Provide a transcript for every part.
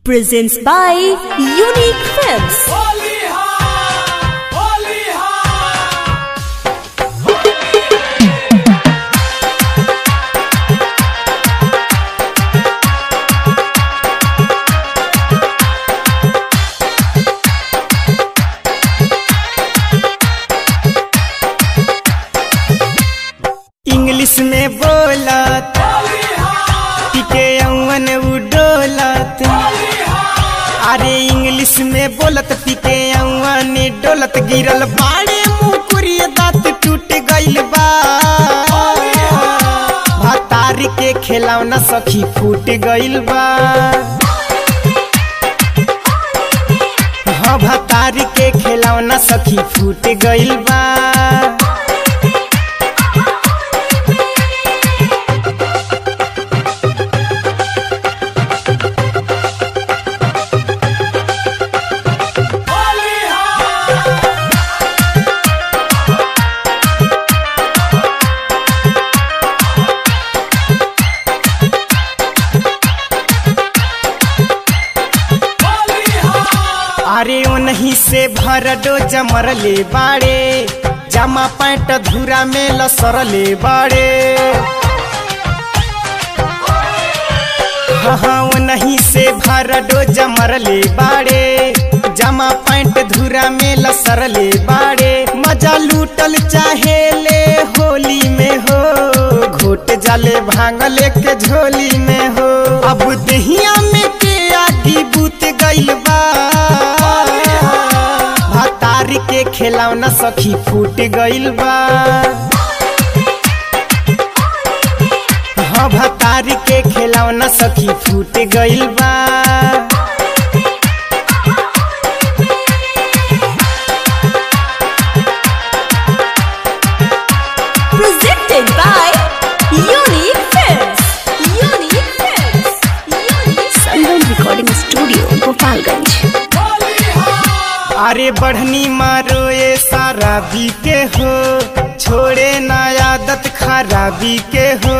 presents by Unique Films. English में बोलत टिके अवन उडोलत अरे इंग्लिश में बोलत टिके अवन डोलत गिरल बाड़े मुकुरी दांत टूट गइल बा भतार के खिलौना सखी फूट गइल बा हाँ भतार के खिलौना सखी फूट गइल बा अरे ओनही से भर डो जमरले बाड़े जमा पैंट धूरा में लसरले बाड़े हाँ हाँ ओनही से भर डो जमरले बाड़े जमा पैंट धूरा में लसरले बाड़े मजा लूटल चाहे ले होली में हो घोट जाले भांगले के झोली में हो अब दहिया में के आगी बूत गइल बा भतार के खिलौना सखी फूट गइल बा हाँ भतार के खिलौना सखी फूट गइल बा Presented by Unique Films. Unique Films. Unique Sunburn Recording Studio, Gopalganj. अरे बढ़नी मारो ये सारा बी के हो छोड़े ना आदत खराबी के हो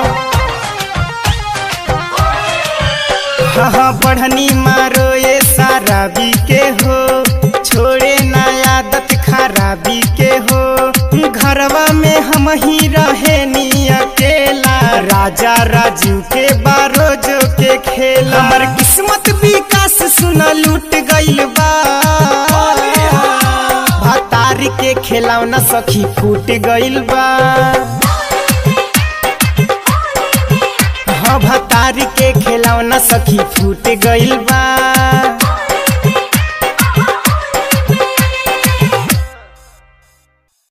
हाँ हाँ बढ़नी मारो ये सारा बी के हो छोड़े ना आदत खराबी के हो घरवा में हम ही रहे नी अकेला राजा राजू के बारोजो के खेल हमर किस्मत विकास सुना लूट गइल बा भतार के खिलौना सखी फूट गइल बा हाँ भतार के खिलौना सखी फूट गइल बा